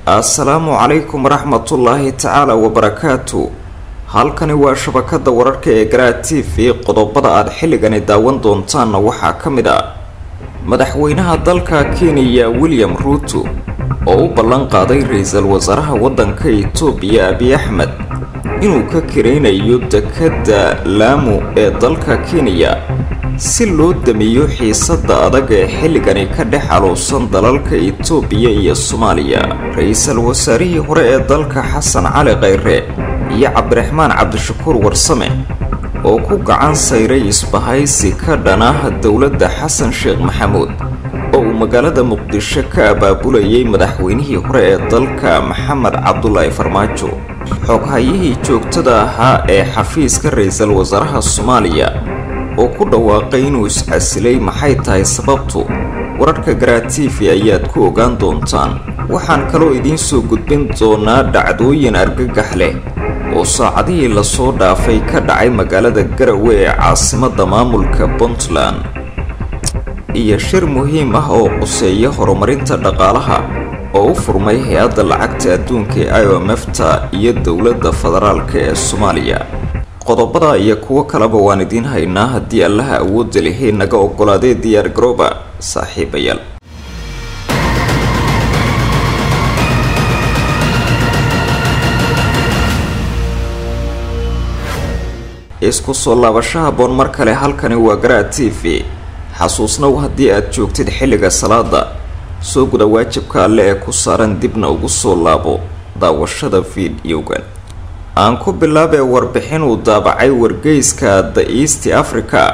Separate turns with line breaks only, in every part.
assalaamu calaykum waraxmatullaahi tacaala wabarakaatu halkani waa shabakada wararka ee garaa t v qodobada aad xilligani daawan doontaanna waxaa ka mid ah madaxweynaha dalka kenya william ruuto oo u ballan qaaday ra-iisul wasaaraha waddanka itoobiya abiy axmed inuu ka karaynayo dekadda laamu ee dalka kenya si loo damiyo xiisadda adag ee xilligani ka dhex aluusan dalalka itoobiya iyo soomaaliya ra-iisul wasaarihii hore ee dalka xasan cali khayre iyo cabdiraxmaan cabdishakuur warsame oo ku gacan sayray isbahaysi ka dhanah dowladda xasan sheekh maxamuud oo uu magaalada muqdisho ka abaabulayay madaxweynihii hore ee dalka maxamed cabdulaahi farmaajo xoghayihii joogtada ahaa ee xafiiska ra-iisul wasaaraha soomaaliya oo ku dhawaaqay inuu iscasilay maxay tahay sababtu wararka garaa t v ayaad ku ogaan doontaan waxaan kaloo idiin soo gudbin doonaa dhacdooyin argagax leh oo saacadihii lasoo dhaafay ka dhacay magaalada garawe ee caasimadda maamulka puntland iyo shir muhiim ah oo quseeya horumarinta dhaqaalaha oo u furmay hay-adda lacagta adduunka ee i o m fta iyo dowladda federaalk ee soomaaliya qodobada iyo kuwo kaleba waan idiin haynaa haddii allaha awoodda lihi naga ogolaadee diyaar garooba saaxiibayaal isku soo laabasho haboon mar kale halkani waa garaa t v xasuusnow haddii aad joogtid xilliga salaada soo guda waajibka alle ee ku saaran dibna ugu soo laabo daawashada fiidiyowgan aan ku bilaabee warbixin uu daabacay wargeyska the east africa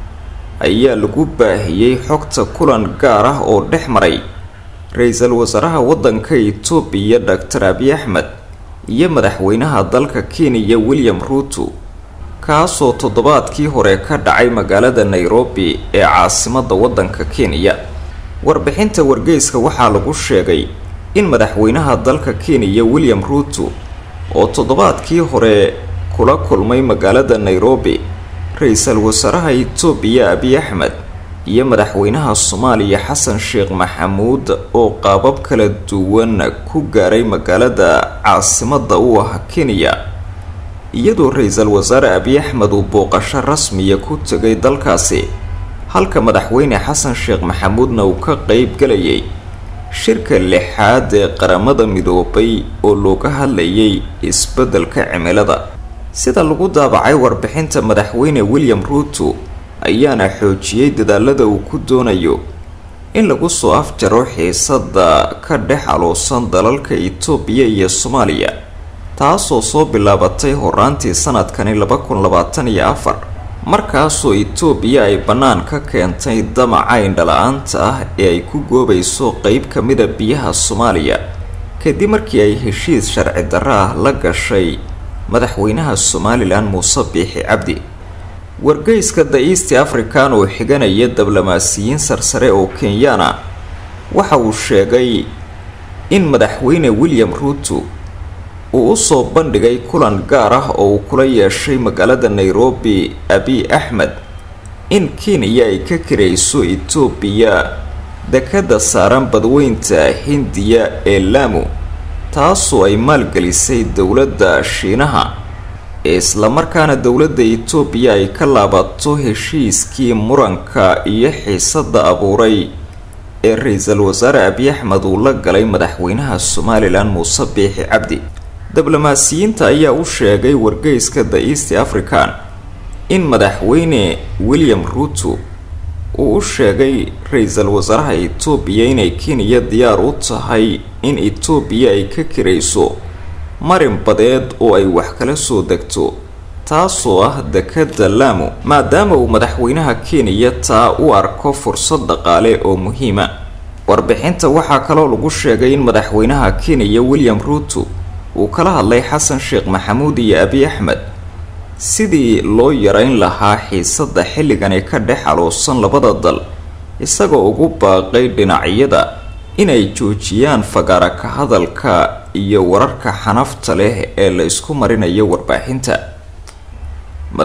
ayaa lagu baahiyey xogta kulan gaar ah oo dhex maray ra-iisul wasaaraha waddanka itoobiya doctor abiy axmed iyo madaxweynaha dalka kenya william ruuto kaasoo toddobaadkii hore ka dhacay magaalada nairobi ee caasimadda waddanka kenya warbixinta wargeyska waxaa lagu sheegay in madaxweynaha dalka kenya william ruuto oo toddobaadkii hore kula kulmay magaalada nairobi ra-iisul wasaaraha itoobiya abiy axmed iyo madaxweynaha soomaaliya xasan sheekh maxamuud oo qaabab kala duwan ku gaaray magaalada caasimadda u ah kenya iyadoo ra-iisul wasaare abiy axmed uu booqasho rasmiya ku tegay dalkaasi halka madaxweyne xasan sheekh maxamuudna uu ka qeyb galayay shirka lixaad ee qaramada midoobay oo looga hadlayay isbeddelka cimilada sida lagu daabacay warbixinta madaxweyne william ruuto ayaana xoojiyey dadaalada uu ku doonayo in lagu soo afjaro xiisadda ka dhex aluusan dalalka itoobiya iyo soomaaliya taasoo soo bilaabatay horaantii sanadkani laba kun labaatan iyo afar markaasoo itoobiya ay bannaan ka keentay damaca indhala-aanta ah ee ay ku goobayso qeyb ka mida biyaha soomaaliya kadib markii ay heshiis sharci darro ah la gashay madaxweynaha somalilan muuse biixi cabdi wargeyska the east african oo xiganaya diblomaasiyiin sarsare oo kenyaana waxa uu sheegay in madaxweyne william ruuto uu usoo bandhigay kulan gaar ah oo uu kula yeeshay magaalada nairobi abiy axmed in kenya ay ka karayso itoobiya dekadda saaran badweynta hindiya ee laamu taasoo ay maalgelisay dowladda shiinaha ee islamarkaana dowladda itoobiya ay ka laabato heshiiskii muranka iyo xiisadda abuuray ee ra-iisul wasaare abiy axmed uu la galay madaxweynaha somalilan muuse biixi cabdi diblomaasiyiinta ayaa u sheegay wargeyska the east african in madaxweyne william ruuto uu u sheegay ra-iisul wasaaraha itoobiya inay kenya diyaar u tahay in itoobiya ay ka karayso marin badeed oo ay wax kala soo degto taasoo ah dekadda laamu maadaama uu madaxweynaha kenya taa u arko fursad dhaqaale oo muhiima warbixinta waxaa kaloo lagu sheegay in madaxweynaha kenya william ruuto uu kala hadlay xasan sheekh maxamuud iyo abiy axmed sidii loo yareyn lahaa xiisadda xilligani ka dhex aluusan labada dal isagoo ugu baaqay dhinacyada inay joojiyaan fagaara ka hadalka iyo wararka xanafta leh ee la isku marinayo warbaaxinta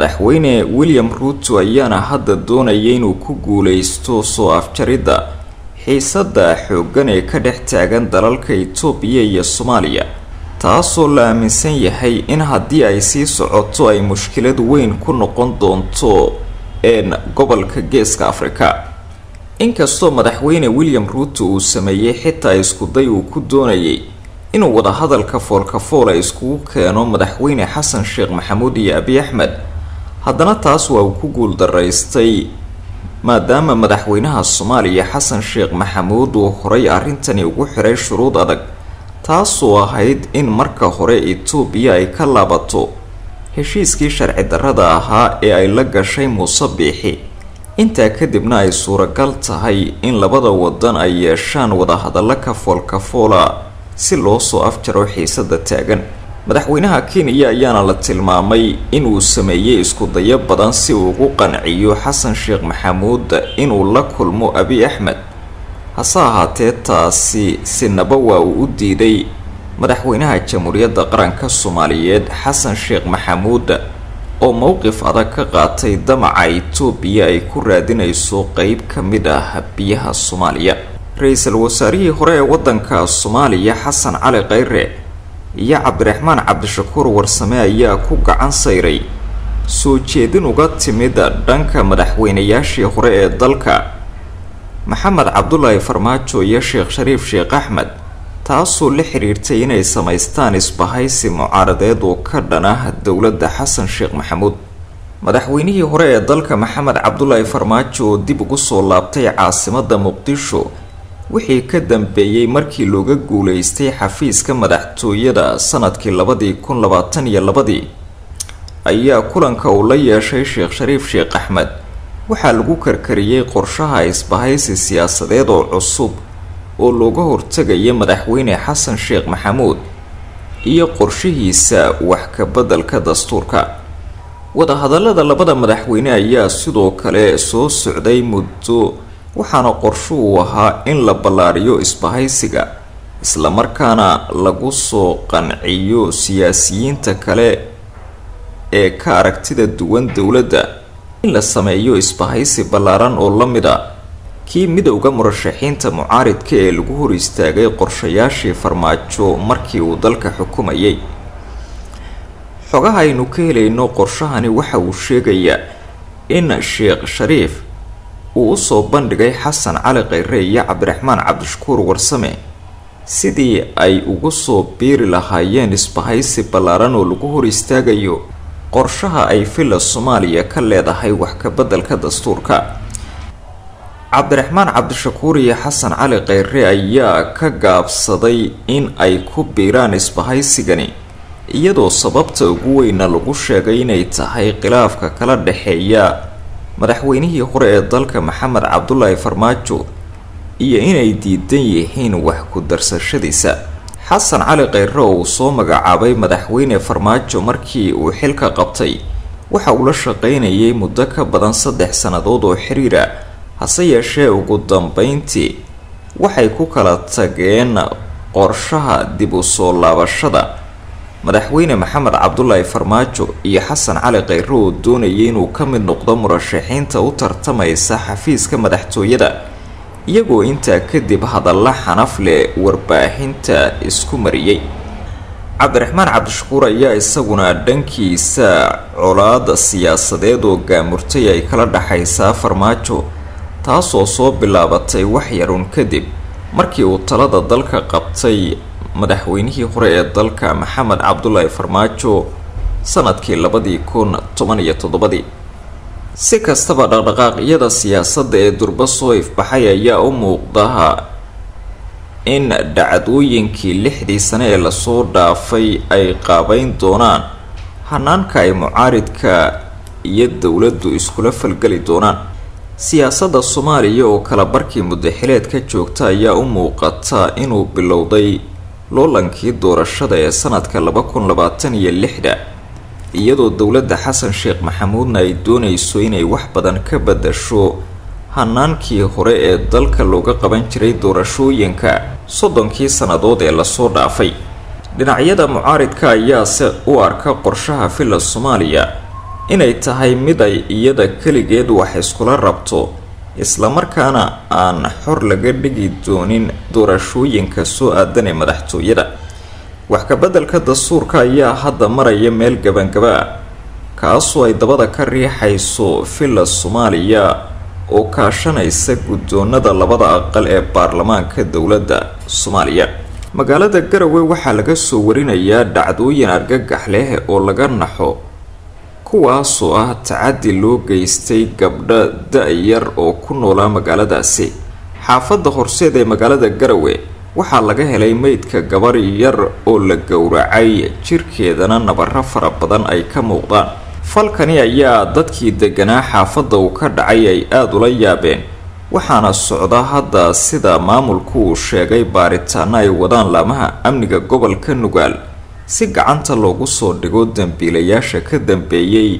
madaxweyne william ruuto ayaana hadda doonaya inuu ku guuleysto soo afjaridda xiisadda xooggan ee ka dhex taagan dalalka itoobiya iyo soomaaliya taasoo la aaminsan yahay in haddii ay sii socoto ay mushkilad weyn ku noqon doonto een gobolka geeska afrika inkastoo madaxweyne william ruuto uu sameeyey xitaa iskuday uu ku doonayay inuu wadahadalka foolkafoola iskugu keeno madaxweyne xasan sheekh maxamuud iyo abi axmed haddana taas waa uu ku guuldaraystay maadaama madaxweynaha soomaaliya xasan sheekh maxamuud uu horay arrintani ugu xiray shuruud adag taasoo ahayd in marka hore itoobiya ay ka laabato heshiiskii sharci darrada ahaa ee ay la gashay muuse biixi intaa kadibna ay suuragal tahay in labada wadan ay yeeshaan wadahadallo ka foolkafoola si loo soo afjaro xiisada taagan madaxweynaha kenya ayaana la tilmaamay inuu sameeyey iskudayo badan si uu ugu qanciyo xasan sheekh maxamuud inuu la kulmo abi axmed hase ahaatee taasi sinaba waa uu u diiday madaxweynaha jamhuuriyadda qaranka soomaaliyeed xasan sheekh maxamuud oo mowqif adag ka qaatay damaca itoobiya ay ku raadinayso qeyb ka mid ah biyaha soomaaliya ra-iisul wasaarihii hore ee waddanka soomaaliya xasan cali kheyre iyo cabdiraxmaan cabdishakuur warsame ayaa ku gacan sayray soo jeedin uga timid dhanka madaxweynayaashii hore ee dalka maxamed cabdulaahi farmaajo iyo sheekh shariif sheekh axmed taasoo la xiriirtay inay samaystaan isbahaysi mucaaradeed oo ka dhan ah dowladda xasan sheekh maxamuud madaxweynihii hore ee dalka maxamed cabdulaahi farmaajo oo dib ugu soo laabtay caasimadda muqdisho wixii ka dambeeyey markii looga guuleystay xafiiska madaxtooyada sanadkii labadii kun labaatan iyo labadii ayaa kulanka uu la yeeshay sheekh shariif sheekh axmed waxaa lagu karkariyey qorshaha isbahaysi siyaasadeed oo cusub oo looga hortegaya madaxweyne xasan sheekh maxamuud iyo qorshihiisa wax ka beddelka dastuurka wadahadallada labada madaxweyne ayaa sidoo kale soo socday muddo waxaana qorsho uu ahaa in la ballaariyo isbahaysiga islamarkaana lagu soo qanciyo siyaasiyiinta kale ee ka aragtida duwan dowladda in la sameeyo isbahaysi ballaaran oo la mid a kii midowda murashaxiinta mucaaridka ee lagu hor istaagay qorshayaashii farmaajo markii uu dalka xukumayay xogaha aynu ka helayno qorshahani waxa uu sheegayaa in sheekh shariif uu usoo bandhigay xasan cali kheyre iyo cabdiraxmaan cabdishakuur warsame sidii ay ugu soo biiri lahaayeen isbahaysi ballaaran oo lagu hor istaagayo qorshaha ay villa soomaaliya ka leedahay wax ka beddelka dastuurka cabdiraxmaan cabdishakuur iyo xasan cali kheyre ayaa ka gaabsaday in ay ku biiraan isbahaysigani iyadoo sababta ugu weyna lagu sheegay inay tahay khilaafka kala dhexeeya madaxweynihii hore ee dalka maxamed cabdulaahi farmaajo iyo inay diidan yihiin wax ku darsashadiisa xasan cali kheyre oo uu soo magacaabay madaxweyne farmaajo markii uu xilka qabtay waxa uu la shaqaynayay muddo ka badan saddex sannadood oo xiriira hase yeeshee ugu dambeyntii waxay ku kala tageen qorshaha dib u soo laabashada madaxweyne maxamed cabdulaahi farmaajo iyo xasan cali kheyre oo doonayay inuu ka mid noqdo murashaxiinta u tartamaysa xafiiska madaxtooyada iyagoo intaa kadib hadalla xanaf leh warbaahinta isku mariyey cabdiraxmaan cabdishakuur ayaa isaguna dhankiisa colaada siyaasadeed oo gaamurtay ay kala dhexaysaa farmaajo taasoo soo bilaabatay wax yarun kadib markii uu talada dalka qabtay madaxweynihii hore ee dalka maxamed cabdulaahi farmaajo sanadkii labadii kun toban iyo toddobadii si kastaba dhaqdhaqaaqyada siyaasadda ee durba soo ifbaxay ayaa u muuqdaha in dhacdooyinkii lixdii sane ee lasoo dhaafay ay qaabeyn doonaan hanaanka ay mucaaridka iyo dowladdu iskula falgeli doonaan siyaasadda soomaaliya oo kala barkii muddaxileed ka joogta ayaa u muuqata inuu bilowday loolankii doorashada ee sanadka laba kun labaatan iyo lixda iyadoo dowladda xasan sheekh maxamuudna ay doonayso inay wax badan ka badasho hanaankii hore ee dalka looga qaban jiray doorashooyinka soddonkii sannadood ee lasoo dhaafay dhinacyada mucaaridka ayaase u arka qorshaha villa soomaaliya inay tahay mid ay iyada keligeed wax iskula rabto islamarkaana aan xor laga dhigi doonin doorashooyinka soo aadan ee madaxtooyada wax kabeddelka dastuurka ayaa hadda maraya meel gabangaba ah kaasoo ay dabada ka riixayso villa soomaaliya oo kaashanaysa guddoonada labada aqal ee baarlamaanka dowladda soomaaliya magaalada garowe waxaa laga soo warinayaa dhacdooyin argagax leh oo laga naxo kuwaasoo ah tacadi loo geystay gabdho da-yar oo ku noolaa magaaladaasi xaafadda horseed ee magaalada garowe waxaa laga helay meydka gabar yar oo la gowracay jirkeedana nabaro fara badan ay ka muuqdaan falkani ayaa dadkii deganaa xaafadda uu ka dhacay ay aada ula yaabeen waxaana socda hadda sida maamulku uu sheegay baaritaano ay wadaan laamaha amniga gobolka nugaal si gacanta loogu soo dhigo dambiilayaasha ka dambeeyey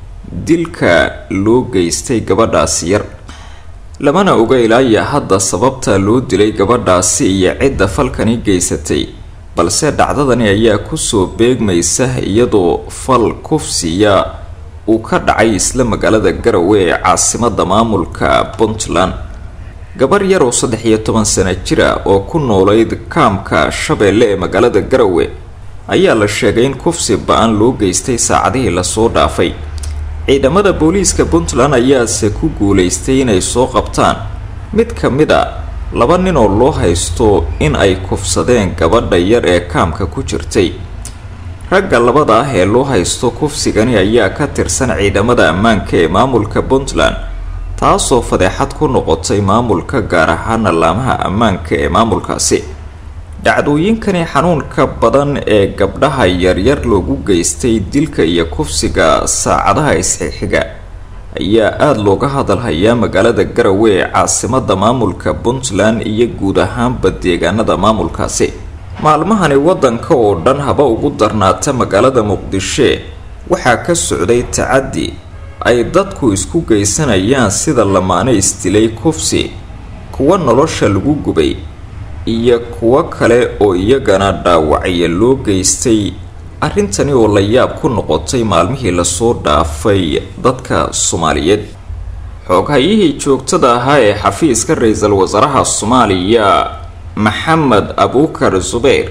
dilka loo geystay gabadhaasi yar lamana oga ilaaya hadda sababta loo dilay gabadhaasi iyo cidda falkani geysatay balse dhacdadani ayaa kusoo beegmaysa iyadoo fal kufsiya uu ka dhacay isla magaalada garowe ee caasimada maamulka puntland gabar yar oo saddex iyo toban sano jira oo ku noolayd kaamka shabeelle ee magaalada garowe ayaa la sheegay in kufsi ba-an loo geystay saacadihii lasoo dhaafay ciidamada booliiska puntland ayaase ku guulaystay inay soo qabtaan mid ka mid a laba nin oo loo haysto in ay kufsadeen gabadha yar ee kaamka ku jirtay ragga labada ah ee loo haysto kufsigani ayaa ka tirsan ciidamada ammaanka ee maamulka puntland taasoo fadeexad ku noqotay maamulka gaar ahaana laamaha ammaanka ee maamulkaasi dhacdooyinkani xanuunka badan ee gabdhaha yaryar loogu geystay dilka iyo kufsiga saacadaha isxixiga ayaa aada looga hadalhayaa magaalada garowe ee caasimada maamulka puntland iyo guud ahaanba deegaanada maamulkaasi maalmahani waddanka oo dhan haba ugu darnaata magaalada muqdisho waxaa ka socday tacaddi ay dadku isku geysanayaan sida lamaane isdilay kufsi kuwa nolosha lagu gubay iyo kuwo kale oo iyagana dhaawacya loo geystay arrintani oo la yaab ku noqotay maalmihii lasoo dhaafay dadka soomaaliyeed xooghayihii joogtada ahaa ee xafiiska ra-iisul wasaaraha soomaaliya maxamed abuukar zubeyr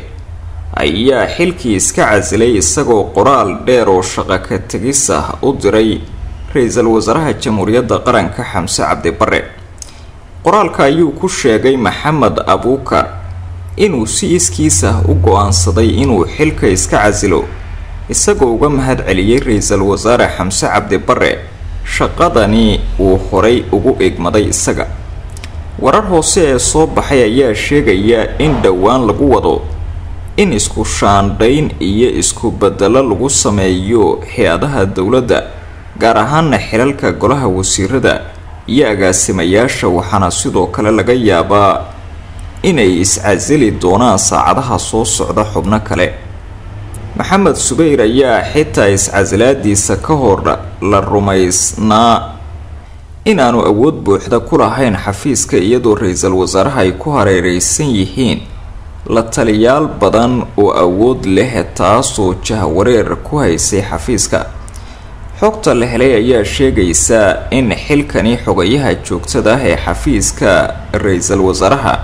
ayaa xilkii iska casilay isagoo qoraal dheer oo shaqo ka tegis ah u diray ra-iisul wasaaraha jamhuuriyadda qaranka xamse cabdi bare qoraalka ayuu ku sheegay maxamed abuukar inuu si iskiis ah u go-aansaday inuu xilka iska casilo isagoo uga mahad celiyey ra-iisul wasaare xamse cabdi bare shaqadani uu horay ugu egmaday isaga warar hoose ee soo baxay ayaa sheegaya in dhowaan lagu wado in isku shaandhayn iyo isku bedelo lagu sameeyo hay-adaha dowladda gaar ahaana xilalka golaha wasiirada iyo agaasimayaasha waxaana sidoo kale laga yaabaa inay iscasili doonaan saacadaha soo socda xubno kale maxamed subeyr ayaa xitaa iscasilaadiisa ka hor la rumaysnaa inaanu awood buuxda ku lahayn xafiiska iyadoo ra-iisul wasaaraha ay ku hareereysan yihiin la taliyaal badan oo awood leh taasoo jahwareer ku haysay xafiiska xogta la helay ayaa sheegaysa in xilkani xogayaha joogtada ah ee xafiiska ra-iisul wasaaraha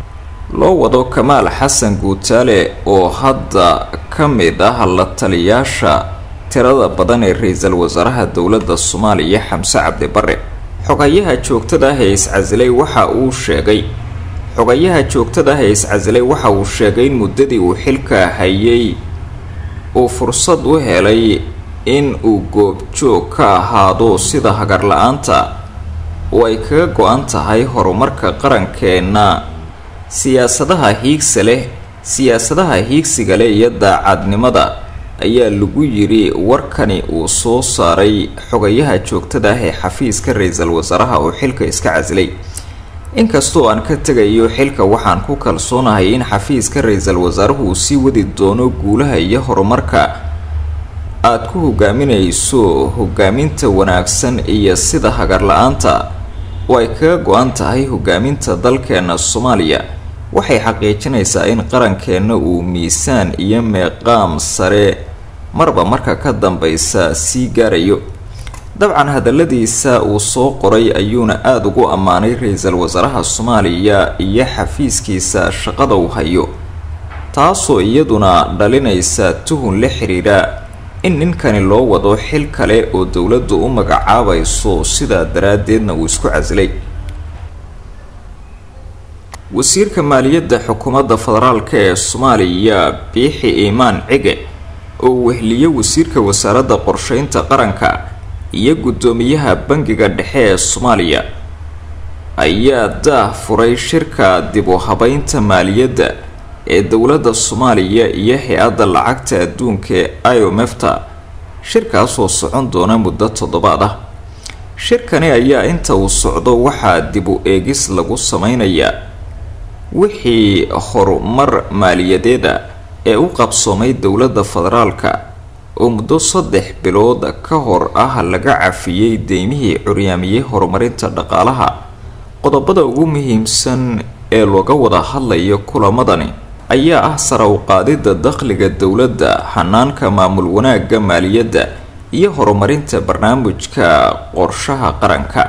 loo wado kamaal xasan guutaale oo hadda ka mid ah la taliyaasha tirada badan ee ra-iisul wasaaraha dowladda soomaaliya xamse cabdi bare xogayaha joogtada ah ee iscasilay waxa uu sheegay xogayaha joogtada ah ee iscasilay waxa uu sheegay in muddadii uu xilka hayay uu fursad u helay in uu goobjoog ka ahaado sida hagar la-aanta oo ay kaga go-an tahay horumarka qarankeenna siyaasadaha hiigsa leh siyaasadaha hiigsiga leh iyo daacadnimada ayaa lagu yiri warkani uu soo saaray xogayaha joogtada ah ee xafiiska ra-iisul wasaaraha oo xilka iska casilay inkastoo aan ka tegayo xilka waxaan ku kalsoonahay in xafiiska ra-iisul wasaaruhu uu sii wadi doono guulaha iyo horumarka aada ku hogaaminayso hogaaminta wanaagsan iyo sida hagar la-aanta oo ay kaga go-an tahay hogaaminta dalkeena soomaaliya waxay xaqiijinaysaa in qarankeenna uu miisaan iyo meeqaam sare marba marka ka dambeysa sii gaarayo dabcan hadaladiisa uu soo qoray ayuuna aada ugu ammaanay ra-iisul wasaaraha soomaaliya iyo xafiiskiisa shaqada uu hayo taasoo iyaduna dhalinaysa tuhun la xiriira in ninkani loo wado xil kale oo dowladdu u magacaabayso sidaa daraaddeedna uu isku casilay wasiirka maaliyadda xukuumadda federaalk ee soomaaliya biixi iimaan cige oo wehliye wasiirka wasaaradda qorsheynta qaranka iyo guddoomiyaha bangiga dhexe ee soomaaliya ayaa daah furay shirka dib u habeynta maaliyadda ee dowladda soomaaliya iyo hay-adda lacagta adduunka ee iomefta shirkaasoo socon doona muddo toddobaad ah shirkani ayaa inta uu socdo waxaa dib u eegis lagu sameynayaa wixii horumar maaliyadeeda ee u qabsoomay dowladda federaalka oo muddo saddex bilood ka hor ah laga cafiyey deymihii curyaamiyey horumarinta dhaqaalaha qodobada ugu muhiimsan ee looga wada hadlayo kulamadani ayaa ah sara u qaadidda dakhliga dowladda hanaanka maamul wanaagga maaliyadda iyo horumarinta barnaamijka qorshaha qaranka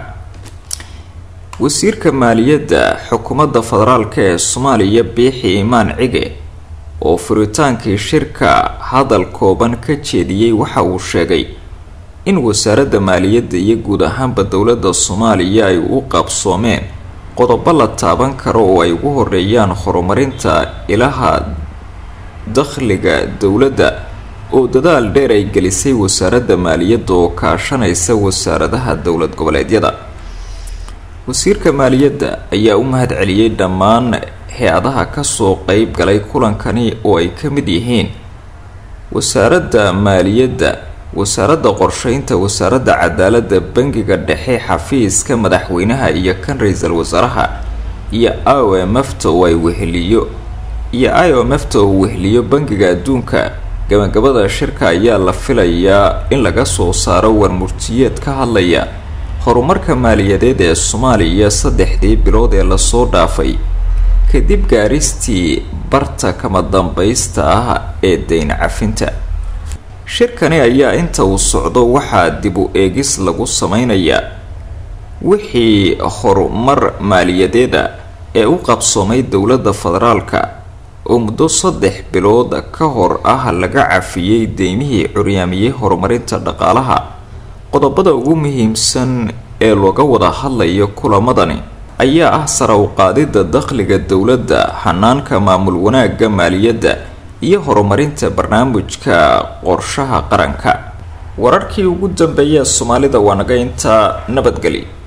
wasiirka maaliyadda xukuumadda federaalk ee soomaaliya biixi imaan cige oo furitaankii shirka hadal kooban ka jeediyey waxa uu sheegay in wasaaradda maaliyadda iyo guud ahaanba dowladda soomaaliya ay u qabsoomeen qodobo la taaban karo oo ay ugu horeeyaan horumarinta ilaha dakhliga dowladda oo dadaal dheer ay gelisay wasaaradda maaliyadda oo kaashanaysa wasaaradaha dowlad goboleedyada wasiirka maaliyadda ayaa u mahad celiyey dhammaan hay-adaha kasoo qeyb galay kulankani oo ay ka mid yihiin wasaaradda maaliyadda wasaaradda qorsheynta wasaaradda cadaaladda bangiga dhexe xafiiska madaxweynaha iyo kan ra-iisul wasaaraha iyo i o m f ta oo ay weheliyo iyo i o m f ta oo weheliyo bangiga adduunka gabagabada shirka ayaa la filayaa in laga soo saaro warmurtiyeed ka hadlaya horumarka maaliyadeed ee soomaaliya saddexdii bilood ee lasoo dhaafay kadib gaaristii barta kama dambaysta ah ee dayn cafinta shirkani ayaa inta uu socdo waxaa dib u eegis lagu sameynayaa wixii horumar maaliyadeeda ee u qabsoomay dowladda federaalka oo muddo saddex bilood ka hor ah laga cafiyey deymihii curyaamiyey horumarinta dhaqaalaha qodobada ugu muhiimsan ee looga wada hadlayo kulamadani ayaa ah sara u qaadidda dakhliga dowladda hanaanka maamul wanaagga maaliyadda iyo horumarinta barnaamijka qorshaha qaranka wararkii ugu dambeeya soomaalida waa naga intaa nabadgeli